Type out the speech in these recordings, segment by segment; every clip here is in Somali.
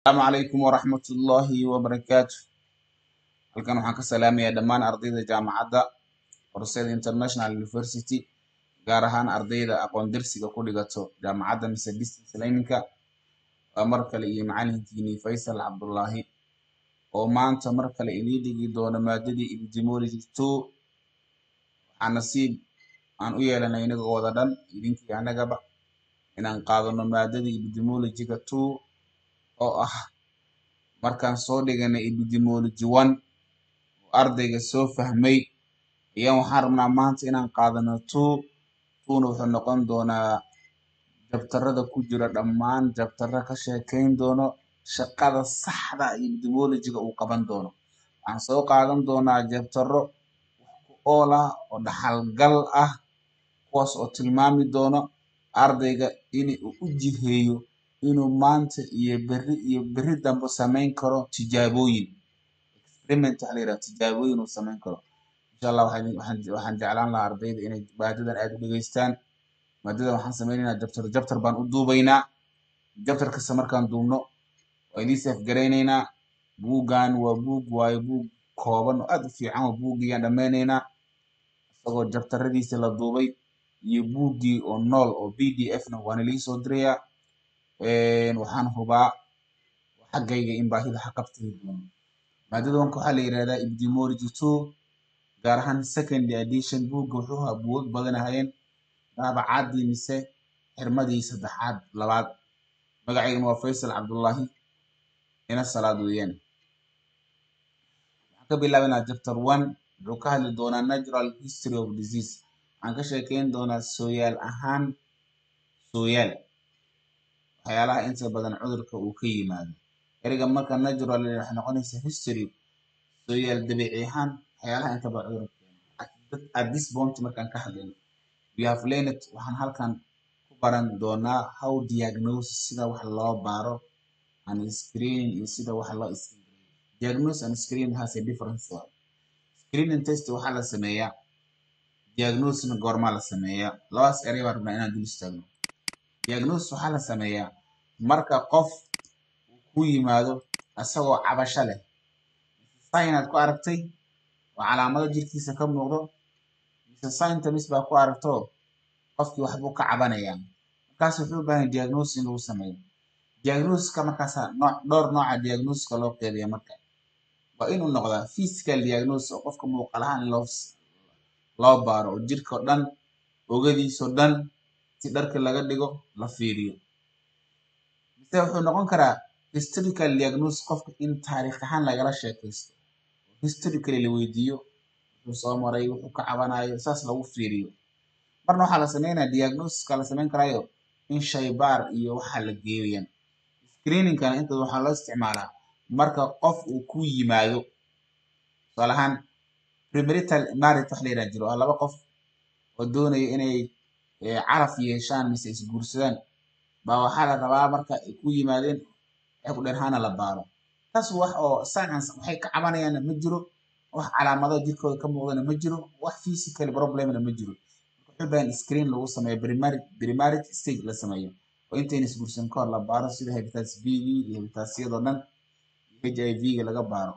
asalaamu calaykum waraxmat ullaahi wabarakaatu halkan waxaan ka salaamayaa dhammaan ardayda jaamacadda horseed international university gaar ahaan ardayda aqoon darsiga ku dhigato jaamacadda mise distance learningka waa mar kale iyo macalinkiinii faysal cabdullaahi oo maanta mar kale inii dhigi doono maadadii epidemiology two waxaa nasiib aan u yeelanay inagoo wada dhan idinkii anagaba inaan qaadano maadadii epidemiologyga two oo ah markaan soo dhiganay epidemiology one oo ardayga soo fahmay ayaan waxaan rabnaa maanta inaan qaadano two twona wuxuu noqon doonaa jabtarada ku jira dhammaan jabtaro ka sheekayn doono shaqada saxda epidemiologyga uu qaban doono waxaan soo qaadan doonaa jabtaro wax ku ool ah oo dhaxalgal ah kuwaas oo tilmaami doono ardayga in uu u jiheeyo inuu maanta iyo berri iyo berri dambe samayn karo tijaabooyin experiment waxa la yidhaha tijaabooyin uu samayn karo insha allah waxaan waxaan waxaan jeclaan lahaa ardayda inay maadadan aad u dhegeystaan maadadan waxaan sameynaynaa jabtar jabtar baan u duubaynaa jabtar kasta markaan duubno waa idiin seef garaynaynaa buuggan waa buug waayo buug kooban oo aad u fiican oo buuggiyaan dhammaynaynaa isagoo jabtaradiisa la duubay iyo buuggii oo nool oo b d f na waana lii soo dirayaa waxaan hubaa xaggayga in baahida xaqabtiri doono maadada wanka waxaa la yidhahdaa epidemiology two gaar ahaan secondary edition buugga wuxuu ahaa buugag badan ahayeen daabacaadii mise xirmadii saddexaad labaad magacaygana waa faysal cabdullaahi ina salaad weeyaan waxaan ka bilaabanaa chapter one wuxuu ka hadli doonaa natural history of disease waxaan ka sheekeyn doonaa sooyaal ahaan sooyaal waxyaalaha inta badan cudurka uu ka yimaado ereyga marka natural waxay noqonaysaa history sooyaal dabiici ahaan waxyaalaha inta badan cudurka keena at this point markaan ka hadlayno we have learned waxaan halkan ku baran doonaa how diagnosis sida wax loo baaro and screening iyo sida wax loo screen diagnosis and screening has a difference screening test waxaa la sameeyaa diagnosisna goormaa la sameeyaa labadaas erey baan rabnaa inaan dul istaagno diagnosis waxaa la sameeyaa marka qof uu ku yimaado isagoo cabasho leh sign aad ku aragtay oo calaamado jirkiisa ka muuqdo mise symptoms baa ku aragto qofkii waxbuu ka cabanayaa markaas wuxuu u baahan diagnosis in lagu sameeyo diagnosiska markaasa nooc dhowr nooca diagnosiska loo qeybiya marka waa inuu noqdaa physical diagnosis oo qofka muuqaal ahaan in loo loo baaro oo jirka o dhan ogadiisao dhan si dharka laga dhigo la fiiriyo mise wuxuu noqon karaa historical diagnosis qofka in taariikh ahaan lagala sheekaysto historically la weydiiyo wuxuu soo maray wuxuu ka cabanayo saas lagu fiiriyo marna waxaa la sameynaya diagnosiska la sameyn karaayo in shaybaar iyo waxaa la geeyaan screeningkana inta waxaa loo isticmaalaa marka qof uu ku yimaado tusaale ahaan premarital marriage wax la yidhaha jiro waa laba qof oo doonaya inay caraf yeeshaan mise isguursadaan baa waxaa la rabaa marka ay ku yimaadeen waxay ku dheen hana la baaro taas wax oo science waxay ka cabanayaanna ma jiro wax calaamado jirkooda ka muuqdana ma jiro wax physical problemna ma jiro wuxuu baahan screen lagu sameeyo primary stage la sameeyo oo intayna isguursan ka hor la baaro sida hepatitis b iyo hepatitisyadoo dhan h i v-ga laga baaro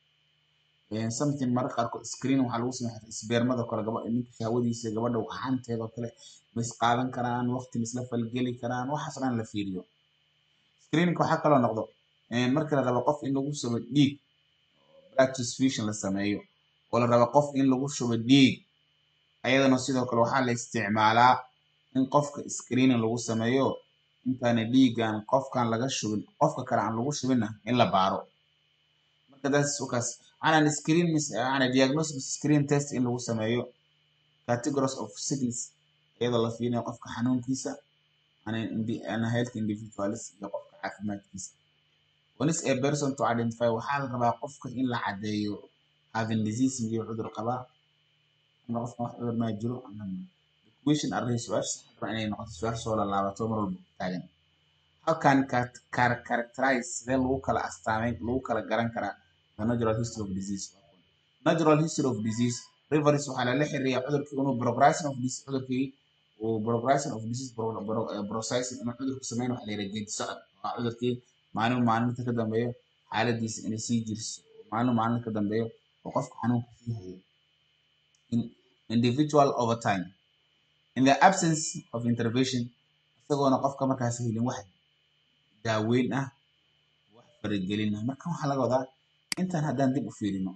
something mararka qaarkood screen waxaa lagu sameeya isbeermada kale gaba ninka shahwadiisa gabadha waxaanteeda oo kale ma is qaadan karaan waqti ma isla falgeli karaan waxaas dhan la fiiriyo screeningka waxaa kaloo noqdo marka la rabo qof in lagu shubo dhiig blood transfusion la sameeyo oo la rabo qof in lagu shubo dhiig ayadana sidoo kale waxaa la isticmaalaa in qofka screening lagu sameeyo intaana dhiigan qofkan laga shubin qofka kale aan lagu shubinna in la baaro marka daas wakaas waxaana screen waxaana diagnosis screen test in lagu sameeyo categories of sickness iyadoo la fiirinayo qofka xanuunkiisa ana health individuals iyo qofka caafimaadkiisa once a person to identify waxaa la rabaa qofka in la caddeeyo having disease iyo cudur qabaa ama qofka wax cudur maa jiro question array su-aasha rabaa inay noqoto su-aal soo laalaabato mar walba taagan halkan characterize sidee lagu kala astaameyn lagu kala garan karaa the natural history of disease natural history of disease reference waxaa lala xiriiriya cudurkii inuu progression of disease cudurkii uu progression of disease processing inuu cudurku sameyn waxa la yidhaha geedi socod waa cudurkii maalin maalinta ka dambeeyo xaaladiisa inay sii jirso maalin maalinta ka dambeeyo oo qofka xanuunka sii hayo in individual over time in the absence of intervention isagoona qofka markaas helin wax daaweyn ah wax faragelin ah marka waxaa laga wadaa intan haddaan dib u fiirino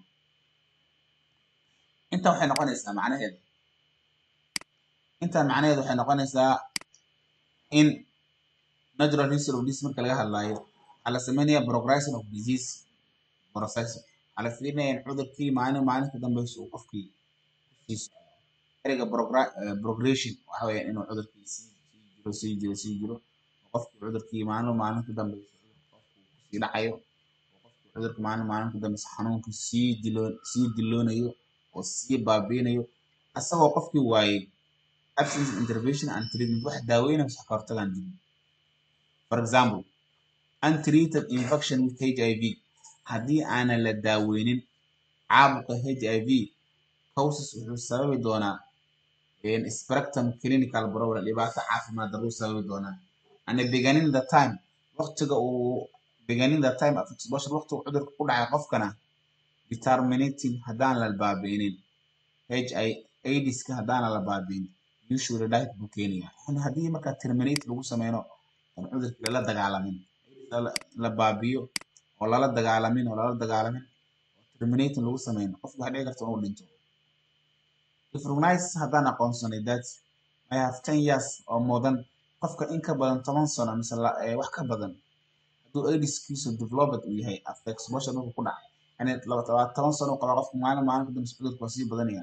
intan waxay noqonaysaa macnaheeda intan macnaheedu waxay noqonaysaa in natural history of disease marka laga hadlaayo waxaa la sameynaya progression of disease process waxaa la fiirinaya in cudurkii maalin maalinta dambeysa uu qofkii kusii socdo ereyga progression waxa weeyaan inuu cudurkii sii jiro sii jiro sii jiro oo qofkii cudurkii maalin maalinta dambeysa cudurka qofku kusii dhacayo oo qofkii cudurka maalin maalinta dambeysa xanuunka sii dilo sii diloonayo oo sii baabiinayo asagoo qofkii waayey absence intervention and treatment wax daaweynaya wax ka hortagaan jirin for example untreated infection with HIV haddii aanan la daaweynin caabuqa HIV causes wuxuu sababi doonaa spectrum clinical problem dhibaato caafimaad darruu sababi doonaa and beginning the time waqtiga uu beginning the time of exposure waqtiga cudurka ku dhacay qofkana determinating haddaan la baabi'inin HI AIDSka haddaan la baabi'in usually diet buu keenaya yani haddii markaa terminate lagu sameyno aan cudurkii lala dagaalamin la baabiyo oo lala dagaalamin oo lala dagaalamin oo terminating lagu sameyno qofka waxaa dhici karta inuu dhinto if recognized haddaan aqoonsanay that I have ten years oo mudan qofka in ka badan toban sano mise wax ka badan hadduu aidiskiisu developed uu yahay after exposure markuu ku dhacay yani toban sano u qabaa qofka maalin maalin kadambes cudurka waa sii badanaya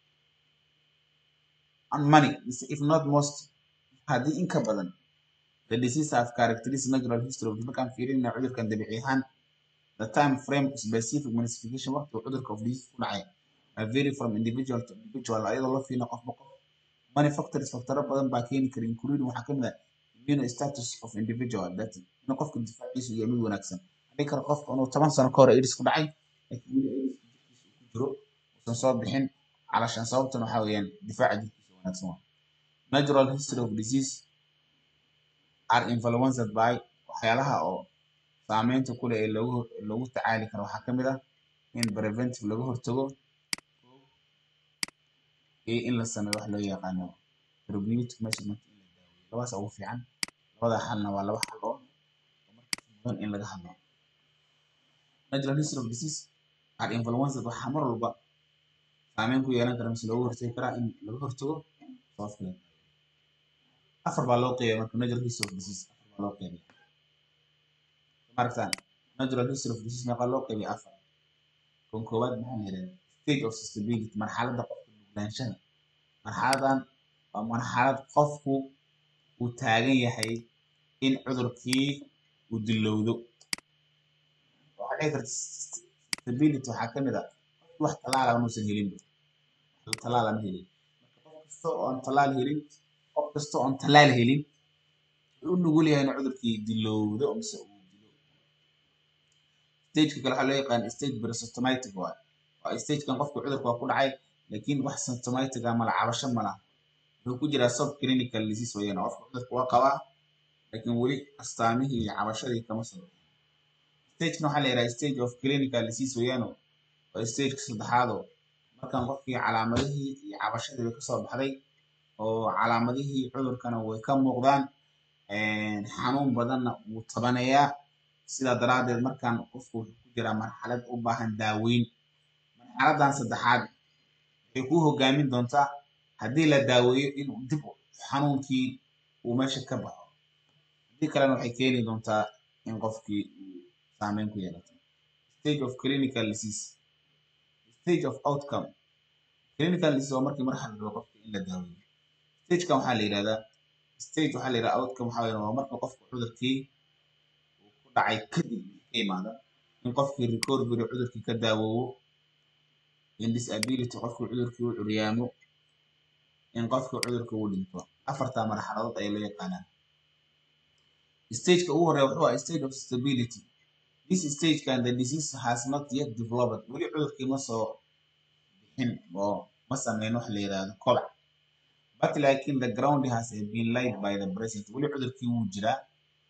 and money if not most haddii in ka badan the disease have characteristic natural history of markaan fiirinayna cudurkan dabiici ahaan the time frame specific manifestation waqtiga cudurka of disease ku dhacay are vary from individual to individual ayadoo loo fiirina qofba qof many factors factoro badan baa keeni kara including waxaa kamid ah immune status of individual that in qofka difaaciisu iyo mid wanaagsan hadii kale qofka inuu toban sano ka hor aids ku dhacay laakiin weli aids ku jiro uusan soo bixin calashaan sababtan waxaa weeyaan difaaca jirkiisa wanaagsan waa natural history of disease are influenced by waxyaalaha oo saameynta ku leh ee loogu loogu tacaali karo waxaa kamid ah in preventive laga hortago iyo in la sameeyo wax loo yaqaano therapeutic measurement in la daaweeyo labadaas ugu fiican labada xalna waa laba xal oo markaas mudan in laga hadlo natural history of disease are influenced waxaa mar walba saameyn ku yeelan kara mise looga hortagi karaa in laga hortago sababta la afar baa loo qeybaya marka natural history of disease afar baa loo qeybaya maaragtaan natural history of disease meeqa loo qeybiya afar kan koowaad maxaa la yidhahdaa stage of stability marxaladda qofka nuglaanshaha marxaladan waa marxalad qofku uu taagan yahay in cudurkii uu dilowdo waxaa dhici karta stability waxaa ka mid ah qofki wax tallaala inuusan helinba wax tallaala ma helin marka qof kasta oo aan tallaal helin qof kasta oo aan tallaal helin wuxuu u nugul yahay inuu cudurkii dilowdo mise uu dilo stageka kale waxaa loo yaqaan stage presymptomatic waay waa stagekan qofka cudurka waa ku dhacay laakiin wax symptomatic ah mala cabasho malaha wuxuu ku jiraa subclinical disease weeyaan qofka cudurka waa qabaa laakiin weli astaamihii iyo cabashadii kama soo bixin stagekan waxaa la yidhaha stage of clinical disease weeyaano waa stageka saddexaadoo markan qofkii calaamadihii iyo cabashadii bay kasoo baxday oo calaamadihii cudurkana way ka muuqdaan xanuun badanna wuu tabanayaa sidaa daraaddeed markaan qofku wuxuu ku jiraa marxalad u baahan daaweyn marxaladan saddexaad waxay kuu hogaamin doontaa haddii la daaweeyo in dib xanuunkii uu meesha ka baxo haddii kalena waxay keeni doontaa in qofkii uu saameyn ku yeelato stage of clinical disease stage of outcome clinical disease waa markii marxal rabo qofka in la daaweeyo stagekan waxaa la yidhahdaa stage waxaa la yidhahdaa outcome waxaa weeyaan waa marka qofka cudurkii uu ku dhacay kadib ka imaada in qofkii recovery cudurkii ka daawoobo in disability qofkii cudurkii u curyaamo in qofkii cudurkii uu dhinto afartaa marxaladood ayaa loo yaqaanaa stageka ugu horeeya wuxuu ahaa stage of stability this stage can the disease has not yet developed weli cudurkii ma soo bixin oo ma sameyn wax la yidhaahdo kobac but laakiin the ground has been laid by the present weli cudurkii wuu jiraa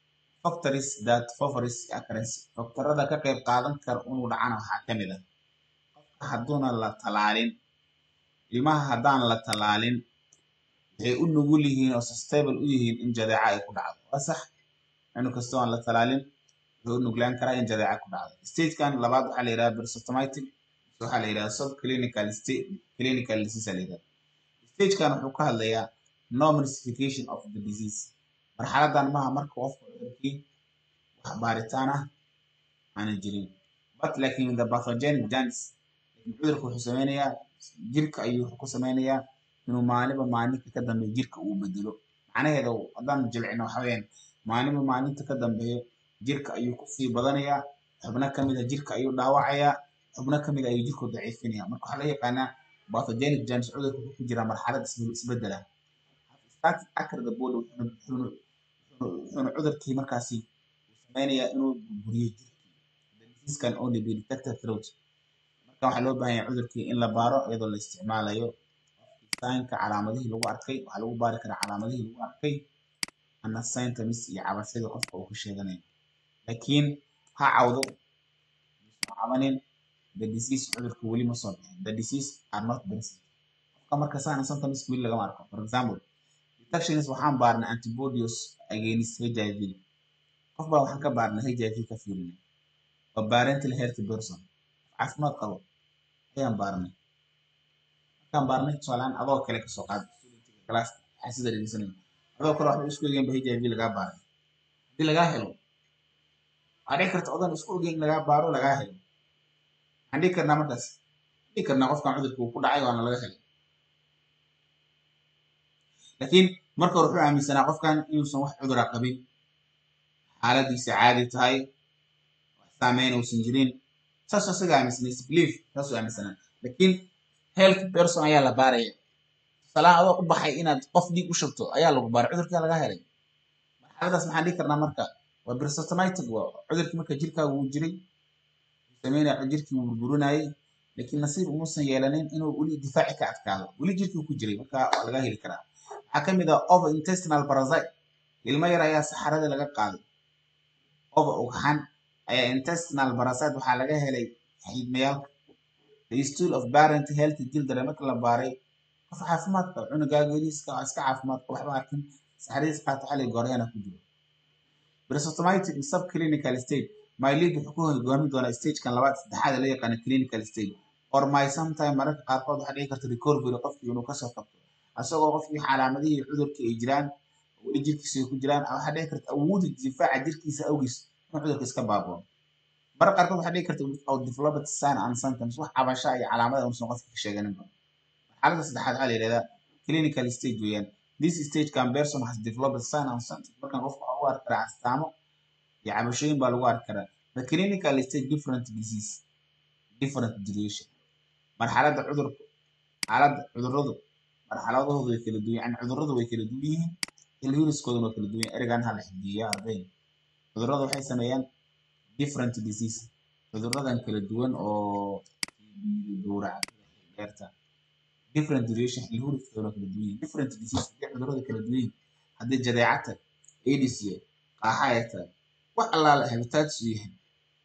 factories that favors occurrence faktorada ka qayb qaadan kara inuu dhacana waxaa ka mid ah qofka hadduuna la talaalin ilmaha haddaan la talaalin waxay u nugul yihiin oo sustainable u yihiin in jadeeca ay ku dhacdo waa sax cunug kastoo aan la talaalin wuxuu u nuglaan karaa in jadeeca ku dhacdo stagekan labaad waxaa la yidhaha perisymptomatic waxaa la yidhaha subclinical state clinical disease la yidhaha stagekan wuxuu ka hadlayaa no manifestation of the disease marxaladan maaha marka qofka cudurkii wax baaritaan ah aanan jirin but laakiin the pathogenic germs cudurka wuxuu sameynayaa jirka ayuu ku sameynayaa inuu maalinba maalinta ka dambeeyo jirka uu bedelo macnaheeda haddaan jilcino waxa weeyaan maalinba maalinta ka dambeeyo jirka ayuu kusii badanayaa xubno ka mid a jirka ayuu dhaawacayaa xubno ka mid a ayuu jirku daciifinaya marka waxaa la yaqaanaa pathogenic germs cudurka wuxuu ku jiraa marxalad isbedela started acre the body wuxuuna cudurkii markaasi uu sameynayaa inuu burburiyo jirkii the disease can only be detected through marka waxaa loo baahan yahay cudurkii in la baaro iyadoo la isticmaalayo saynka calaamadihii lagu arkay waxaa lagu baari karaa calaamadihii lagu arkay ana symptoms iyo cabashadii qofka uu ka sheeganayo laakiin ha cawdo soo cabanin the disease cudurka weli ma soo bixin the disease are not present qofka marka saana symptoms weli lagama arko for example detections waxaan baarnay antibodies against HIV qof baa waxaan ka baarnay HIV ka fiirinay waa parental health person caafimaad qabo ayaan baarnay markaan baarnay tusaalehaan adoo kale kasoo qaad class xasida dhegeysanay adoo kale waxba isku ogeen ba HIV lagaa baaray haddii lagaa helo waxaa dhici karta odan isku ogeen lagaa baaro lagaa helo waxaan dhihi karnaa markaas dhihi karnaa qofkan cudurka uu ku dhacay waana laga helay laakiin marka hore wuxuu aaminsanaa qofkan inuusan wax cudura qabin xaaladiisa caadi tahay wax saameyn uusan jirin saas isaga aaminsanay belief saasuu aaminsanaa laakiin health person ayaa la baaraya tusaalahaan adoo u baxay inaad qof dhiig u shubto ayaa lagu baaray cudurkaa laga helay marxaladaas maxaan dhihi karnaa marka waa perisymptomatic waa cudurkii marka jirkaagu uu jiray sameynaya jirkii uu burburinayay laakiin nasiib umuusan yeelanin inuu weli difaaci ka adkaado weli jirkii ku jiray marka waa laga heli karaa waxaa ka mid ah over intestinal parasite ilmo yar ayaa saxarada laga qaaday over ugxan ayaa intestinal parasite waxaa laga helay xiidmayaalka the stool of parent health children marka la baaray qof caafimaad qaba cunugaaga yariiska waa iska caafimaad qaba waxba arkin saxaradiis qaato xalay gooryana ku jiro perisymptomatic subclinical stage mylid wuxuu ku hogaamin doonaa stagekan labaad saddexaad ee loo yaqaano clinical stage or my sometime mararka qaarkood waxaa dhici karta recovery qofkii inuu kasoo qabto asagoo qofkii calaamadihii cudurka ay jiraan weli jirkiisa ay ku jiraan waxaa dhici karta awoodda difaaca jirkiisa awgiis in cudurka iska baaboo mararka qaarkood waxaa dhici karta without developed sign and symptoms wax cabasha iyo calaamada uusan qofka ka sheeganinba marxaladda saddexaad waxaa la yidhahdaa clinical stage weeyaan this stage can person has developed sign and symptoms markan qofka waxaa u arki karaa astaamo iyo cabashooyin baa lagu arki karaa the clinical stage different disease different duration marxaladda cudurka xaaladda cudurradu marxaladahoodu way kala duwan yani cudurradu way kala duwan yihiin ilhiriskooduna waa kala duwan yahay erigan hala xifdiya arday cudurrada waxay sameeyaan different disease cudurradan kala duwan oo gowraca dheerta different duration ilhiriskooduna kala duwan yihiin different disease haddii cudurrada kala duwan yihiin haddii jadeeca tahay aids yahay qaaxa ay tahay wax allaala habitaadis u yahay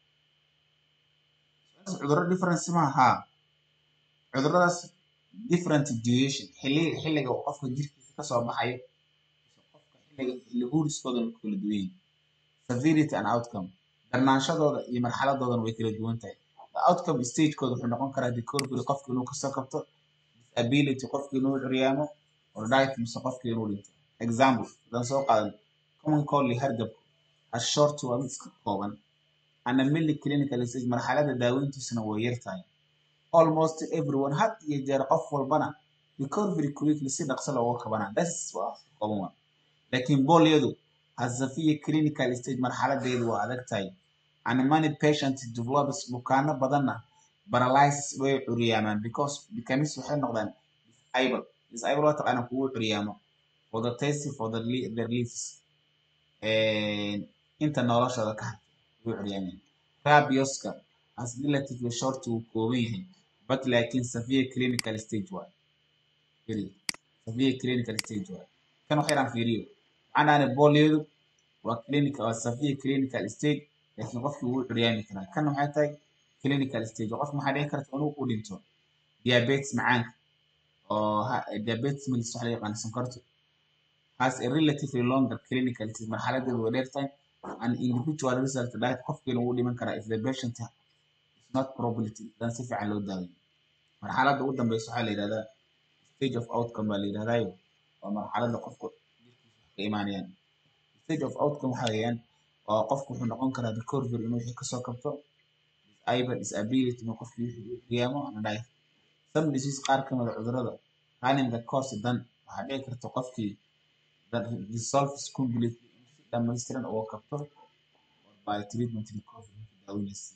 cudurro difference maaha haa cudurradaas different duration xilliga xilliga uu qofka jirkiisa kasoo baxayo qofka xilliga ilhuriskoodana ku kala duwan yihiin severity and outcome darnaanshadooda iyo marxaladoodana way kala duwan tahay the outcome stagekooda wuxuu noqon karaa recovery qofka inuu kasoo kabto disability qofka inuu curyaamo or diet mise qofka inuu dhinto example haddaan soo qaadan common cold iyo hargabku as short waa mid iska kooban ana milli clinical stage marxaladda daaweyntiisuna way yar tahay almost everyone had iyo jeer qof walbana recovery quickly si dhaqso looga kabanaa das waa kooban waa laakiin boolyadu hasafiya clinical stage marxaladeedu waa adag tahay and many patients develops bukaano badanna paralysis way curyaamaan because becomes waxay noqdaan disable disable waa taqaana kugu curyaamo for the taste for the their lives inta noloshooda ka hartay way curyaameen rabioska as relatively short uu kooban yahay but laakiin severe clinical stage waay severe clinical stage waay kan waxay dhaan fiiriyo macnaane boolyadu waa clinical waa severe clinical stage laakiin qofkii wuu curyaami karaa kana maxay tahay clinical stage qofka maxaa dhici karta inuu u dhinto diabetes macaanka oo diabetes mellitus waxa la yaqaan sonkorta has a relatively longer clinical stage marxaladeedu way dheer tahay an individual result diet qofkiina wuu dhiman karaa if the patient is not probability dan si fiican loo daaweyn marxaladda ugu dambeysa waxaa la yidhahdaa stage of outcome baa la yidhahdaayo waa marxaladda qofku jirkiisa wax ka imaanayaan stage of outcome waxaa weeyaan oo qofku wuxuu noqon karaa recovery inuu wixii kasoo kabto disable disability inuu qofkii wixii u qiyaamo ana dhahay some disease qaar ka mida cudurrada running the course dan waxaa dhici karta qofkii that resolves completely in si dhammaystiran uga kabto or by treatment recovery daawadiisa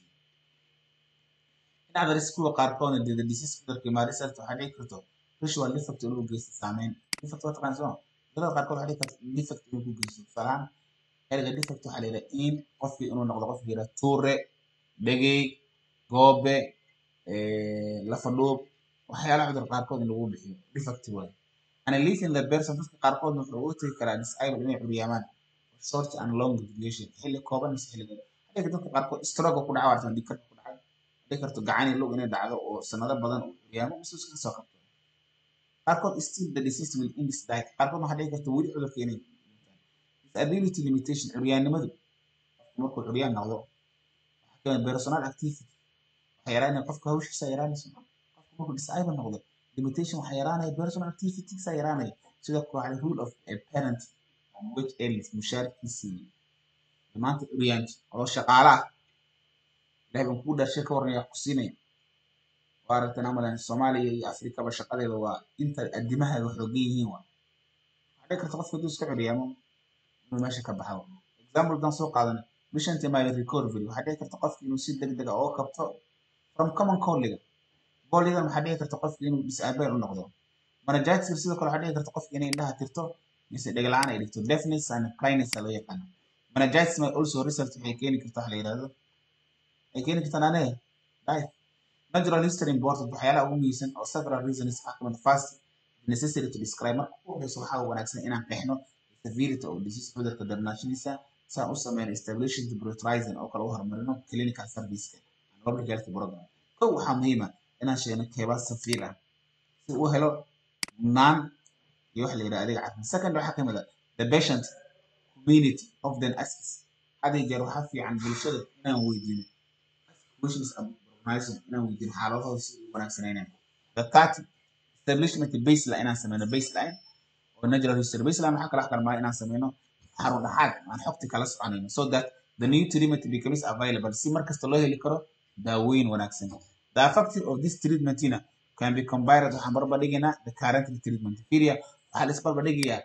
dhinaca riskuga qaarkoodna dee the disease cudurka imaa result waxaa dhici karto visual defect inuu geysto saameyn defect waa taqaan soo cudurada qaarkood waxaa dhici karta defect inuu ku geysto tusaalahaan erga defect waxaa la yidhaha in qofkii inuu noqdo qofkii yidhaha tuure dhegey goobe lafa dhuub waxyaalaha cudur qaarkood in lagu bixiyo defect waay and leaving the person dadka qaarkoodna wuxuu uga tegi karaa disable inay curyaamaan short and long duration xilli kooban mise xilli dheer hadii dadka qaarkood stroke ku dhaca waartan dhikarka ku dhacay hadii karto gacani lug inay dhacdo oo sanado badan uu curyaamo mise iska soo qabto qaarkood still the disease will end this diet qaarkood waxaa dhici karta weli cudurka inay disability limitation curyaannimadu markuu curyaan noqdo waxaa kamid personal activity waxaa yaraanaya qofka hawshiisa yaraanayso qofka markuu disable noqdo limitation waxaa yaraanaya personal activitiesa yaraanaya sidoo kale waxaa rule of a parent which ends mushaarkiisii maanta curyaanti oo shaqaala ah ilahay baan kuu dhashay ka warnaya ku siinaya waa aragtan amalan soomaaliya iyo afrikaba shaqadeeda waa inta adimahaga xoogan yihiin waa waxaa dhici karta qofka haduu iska curyaamo inuu meesha ka baxo example dan soo qaadana mishanti mile recovery waxaa dhici karta qofki inuu si degdeg ah uga kabto from common colliga boligan waxaa dhici karta qofki inuu disable u noqdo manajaadka sidoo kale waxaa dhici karta qofki inay indhaha tirto mise dheglaan ay dhigto deafness and blindness loo yaqaano meningitis may also result waxay keeni kartaa waxa la yidhahdo waxay keeni kartaa naane life natural history important waxyaalaha ugu muhiimsan oo several reasons ah kamid first necessary to describe marka ugu horeyso waxaa wanaagsan inaan qeexno severity of disease cudurka darnaashadiisa saan u sameyno establishing the prioritizing oo kale u horumarino clinical serviceka and public health program kow waxaa muhiima inaan sheegno keebaa safiir ah si uu helo naan iyo waxa la yidhaha adeeg caafimaad second waxaa kamid ah the patient community of the access had iyo jeer waxaa fiican bulshada inaan weydiino questions organizing inaan weydiino xaaladahooda si u wanaagsanaynayo the thirty establishment baseline inaan sameyno baseline oo natural history baseline waxaa kala xkarmaa inaan sameyno xarun dhaxaad aan xogti kala soconayno so that the new treatment becomes available si markasta loo heli karo daaweyn wanaagsan the effective of this treatmentina can be combined waxaan barbar dhigaynaa the current treatment firia waxaa la isbarbar dhigayaa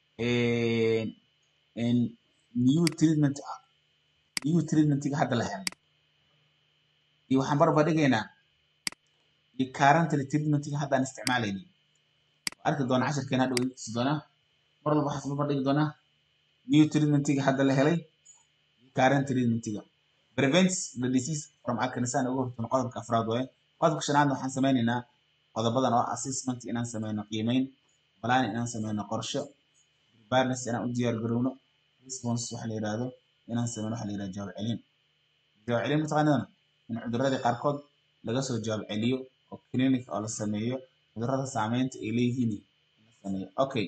new treatment new treatmentiga hadda la helay iyo waxaan barbar dhigaynaa iyo current treatmentiga haddaan isticmaalaynin arki doona casharkeena hadhow intiisi doonaa mar walba waxaan barbar dhigi doonaa new treatmentiga hadda la helay iyo current treatmentiga prevents the disease from alkanisaan uga hortagno qodobka afraad waaye qodobka shanaad waxaan sameynaynaa qodobadan oo assessment inaan sameyno qiimeyn balaan inaan sameyno qorsho preparedness inaan u diyaar garowno response waxa la yidhaahdo inaan sameyno waxa la yidhahdo jawaab celin jawaab celin mataqaanadana in cuduradii qaarkood laga soo jawaab celiyo oo clinic oo la sameeyo cudurada saameynta ay leeyihiin in la sameeyo okay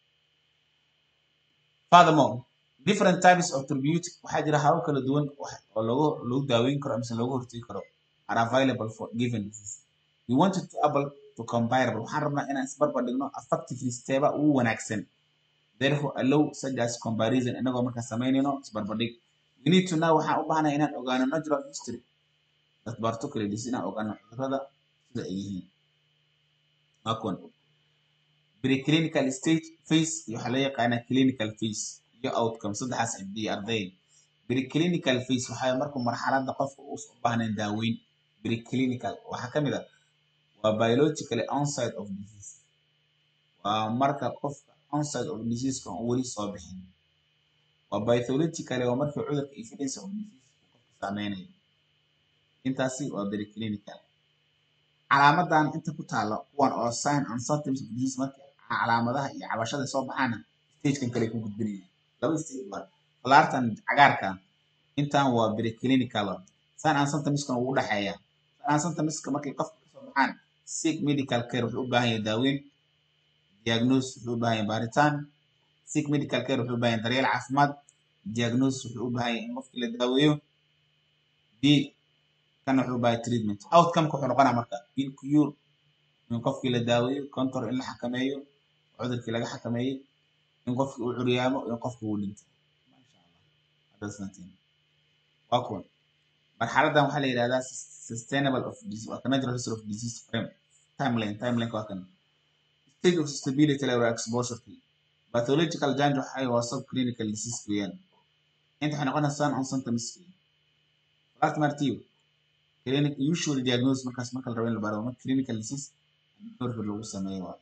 furthermore different types of therapeutic waxaa jira habab kala duwan oo lagu lagu daaweyn karo mise looga hortagi karo are available for given disease we wanted to able to comparable waxaan rabnaa inaan isbarbar dhigno effectively steeba ugu wanaagsan therefore allow such as comparison inagoo markaa samaynayno isbarbardhig we need to know waxaan u baahnay inaan ogaano natural history dad particular disease inaan ogaano cudurada sida ay yihiin waa kuwan preclinical stage phase iyo waxaa loo yaqaanaa clinical phase iyo outcome saddexaas xibdiya arday preclinical phase waxaa markuu marxaladda qofka uusan u baahnayn daaweyn preclinical waxaa ka mid ah waa biologically onside of disease waa marka qofka onside of diseaseka aan weli soo bixin waa pathologically waa markii cudurka evidence of disease uu qofka saameynayo intaasi waa preclinical calaamadan inta ku taalo kuwan oo sign and symptoms of disease marka calaamadaha iyo cabashada soo baxaana stagekan kale ku gudbinaya laba stage waa falaartan cagaarkan intan waa preclinical san aan symptomskan ugu dhexeeya san aan symptomska markay qofka kasoo baxaan sick medical care wuxuu u baahan yahay daaweyn diagnose wuxuu u baahan yahay baaritaan sick medical care wuxuu u baahan yahay daryeel caafimaad diagnose wuxuu u baahan yahay in qofkii la daaweeyo d kana wuxuu u baahan yahay treatment outcome wuxuu noqonaa marka in cure in qofkii la daaweeyo control in la xakameeyo cudurkii laga xakameeyey in qofkii uu curyaamo in qofkii uu dhinto masha allah haddaad santiin waa kuwan marxaladan waxaa la yidhahdaa sustainable of disease waa ka natural history of disease frame timeline timeline waa kan stage of stability level exposure pathological change waxay waa subclinical disease weeyaan inta waxay noqonaysaa on symptoms last martiyo clinic usual diagnosis markaas marka la rabo in la baro marka clinical disease marka lagu sameeyo waa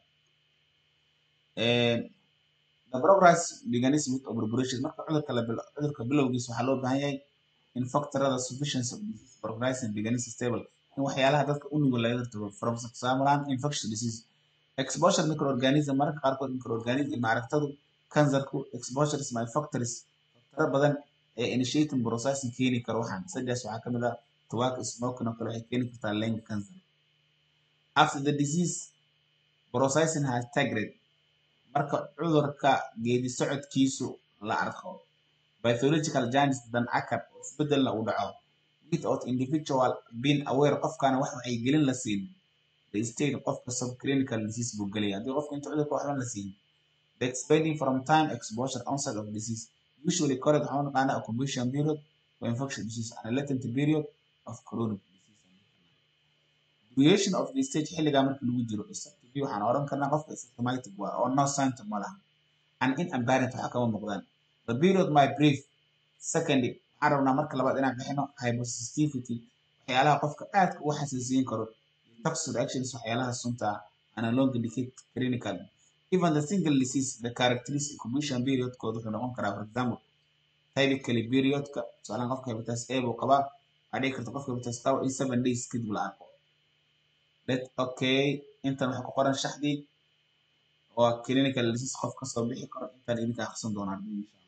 the progress begins with operation marka cudurka la cudurka bilowgiisa waxaa loo baahan yahay in factorada sufficiency of disease progressing begins stable in waxyaalaha dadka u nugul laga hortago from example infectious disease exposure microorganism mararka qaarkood microorganism maaragtadu kansarku exposure is my factories factoro badan ee initiating processing keeni karo waxaan sidaas waxaa ka mid ah tobacco smoking oo kale waxay keeni kartaa lung cancer after the disease processing has tagged marka cudurka geedi socodkiisu la arko pathological janis dan akar isbedelna uu dhaco without individual being aware qofkaana wax waxay gelin la siin the state qofka subclinical disease buu gelaya haddii qofka inta cudurka waxban la siin the expanding from time exposure onset of disease usually correct waxaa naqaana occupation period for infection disease and a latent period of chronic disease duration of the stage xilligaa marka lagu jiro effective waxaan oran karnaa qofka symptomatic waa oo no symptom ma laha and in apparent waxa kama muuqdaan the period my brief secondly waxaan rabnaa marka labaad inaan bixino hypersensitivity waxyaalaha qofka aadka u xasuusiin karo toxic reactions waxyaalaha sunta and a long indicate clinical even the single disease the characteristic incubation period kooda wuxuu noqon karaa for example typically periodka tusaalahan qofka hepatitis A buu qabaa waxaa dhici karta qofka hepatitis qaba in seven days kadib la arko let okay intan waxaa ku qoran shaxdii waa clinical disease qof kasoo bixi karo intaan idinka akhrisan doonaan insha